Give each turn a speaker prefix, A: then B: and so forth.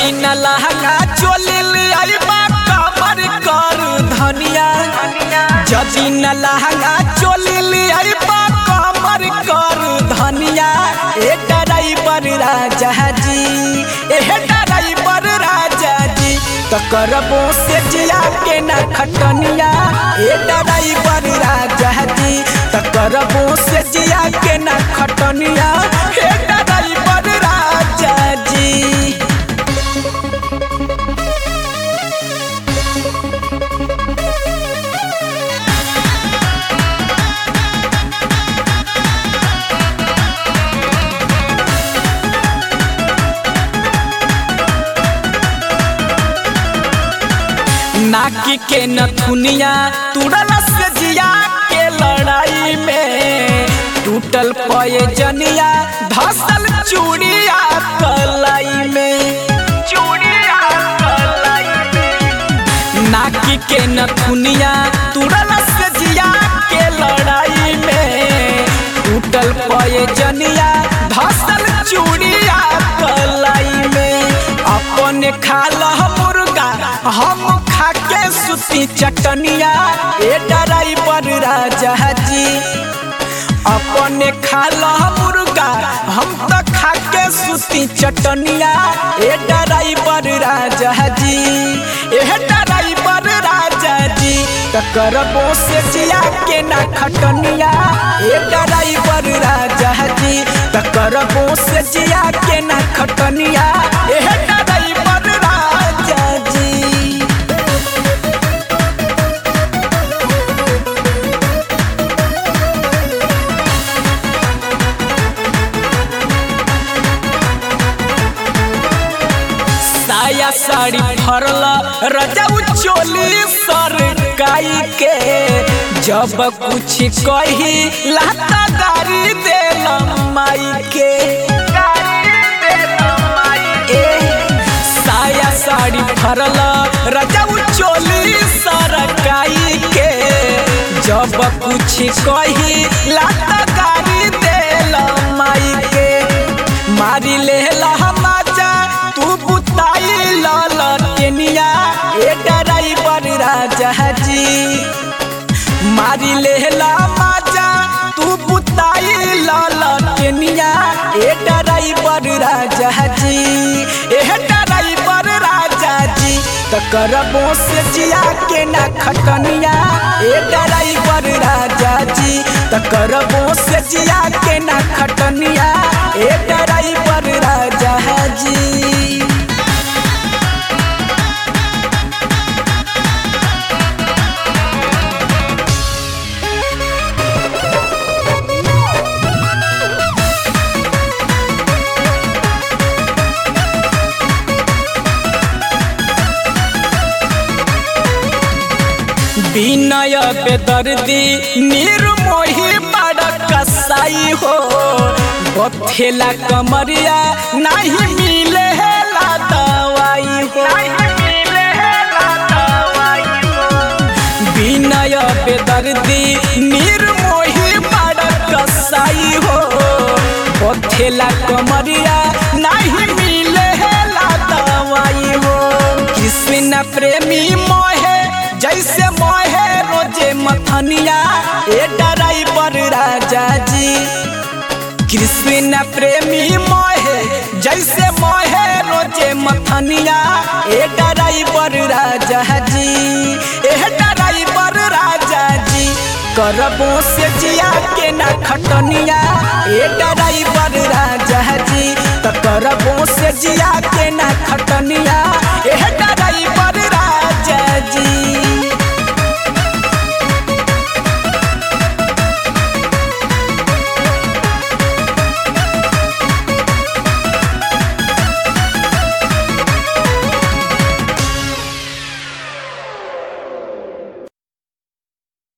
A: जदी न लहंगा चोली ले आइबा कमर कर धनिया जदी न लहंगा चोली ले आइबा कमर कर धनिया ए ड्राइवर राजा जी ए ड्राइवर राजा जी तो करबो से जिया के न खटनिया ए ड्राइवर राजा जी तो करबो से जिया के न खटनिया ए ड्राइवर राजा जी नाकी के नथुनिया तुरल से जिया के लड़ाई में टूटल पये जनिया धसल चूड़िया कलाई में चूड़िया कलाई में नाकी के नथुनिया तुरल से जिया के लड़ाई में टूटल पये जनिया धसल चूड़िया कलाई में अपने खाल मुर्गा हम खा के सुती चटनिया ए ड्राइवर राजा जी अपने खाल मुर्गा हम तो खा के सुती चटनिया ए ड्राइवर राजा जी ए ड्राइवर राजा जी तो करबो से जिया के ना खटनिया ए ड्राइवर राजा जी तो करबो से जिया के ना खटनिया ए ड्राइवर राजा जी साया साड़ी फरल रजाऊ चोली सरकाई के जब कुछ कही लाता गारी देल माई के ए, साया साड़ी फरल रजाऊ चोली सरकाई के जब कुछ कही लाता गारी देल माई के मारी ले माजा तू बुताई लाल टेनिया ए ड्राइवर राजा जी मारी ले माजा तू बुताई लाल टेनिया ए ड्राइवर राजा जी ए ड्राइवर राजा जी तो करबो से जिया के ना खटनिया ए ड्राइवर राजा जी तो करबो से जिया के ना खटनिया ए ड्राइवर राजा जी विनय बेदर्दी निर्मोही बड़ कसाई हो बथेला कमरिया नहीं मिले ला दवाई हो विनय बेदर्दी निर्मोही बड़ कसाई हो बथेला कमरिया नहीं मिले ला दवाई हो कृष्ण प्रेमी मोहे जैसे मोहे रोजे मथनिया ए ड्राइवर राजा जी कृष्ण प्रेमी मोहे जैसे मोहे रोजे मथनिया ए ड्राइवर राजा जी ए ड्राइवर राजा जी करबो से जिया के ना खटनिया ए ड्राइवर राजा जी तो करबो से जिया के ना